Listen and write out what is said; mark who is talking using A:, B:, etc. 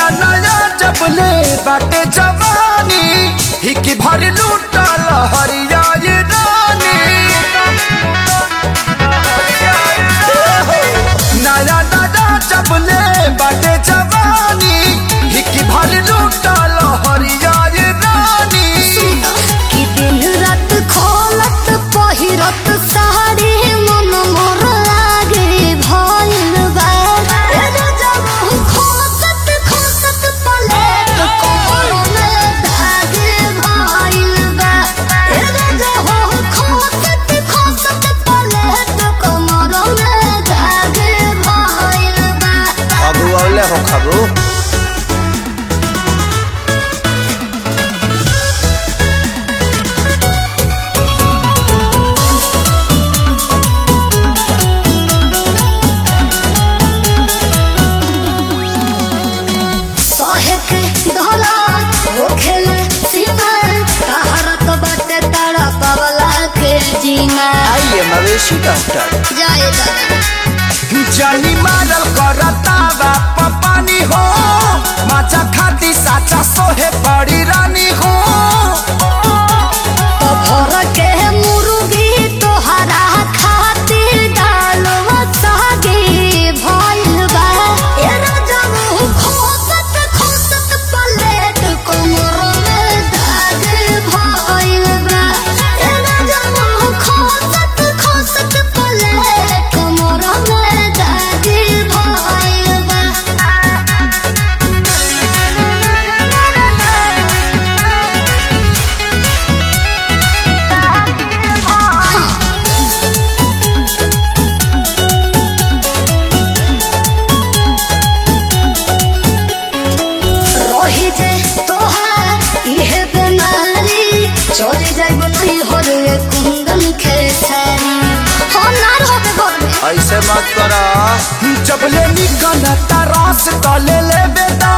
A: नया नया जबले बाटे जवानी हिकी भर लूटल हरिया ये रानी नया नया जबले बाटे जवानी हिकी भर लूटल हरिया ये रानी
B: कि दिन रात खोलत पहिरत साड़ी मन मोर लागे भइल बा एगो जब खोसत खोसत पलेट कमर में धागे भइल बा एगो जब खोसत खोसत पलेट कमर में धागे भइल बा
A: खबू औले हो खबू
B: सहेक धला होखेल सीमा तहरत बाटे तारा पवला के जीना
A: आइए मवेशी डॉक्टर
B: जाए दादा
A: जानी मारल करता बाप पानी हो माचा खाती साचा सोहे बड़ी रानी हो
B: तो भर के मुर्गी तोहरा खातिर डालवा सागे भइल बा ए राजब खोसत खोसत पलेट कमर में दाग भइल बा ए राजब खोसत खोसत पलेट कमर में दाग भइल बा रही जे तोहार इहे बेमारी चली जाइब नहीं हो रे कुंदन खेसारी हो नार होबे घर में
A: ऐसे मत करा जब ले निकलता रस तले ले बेदा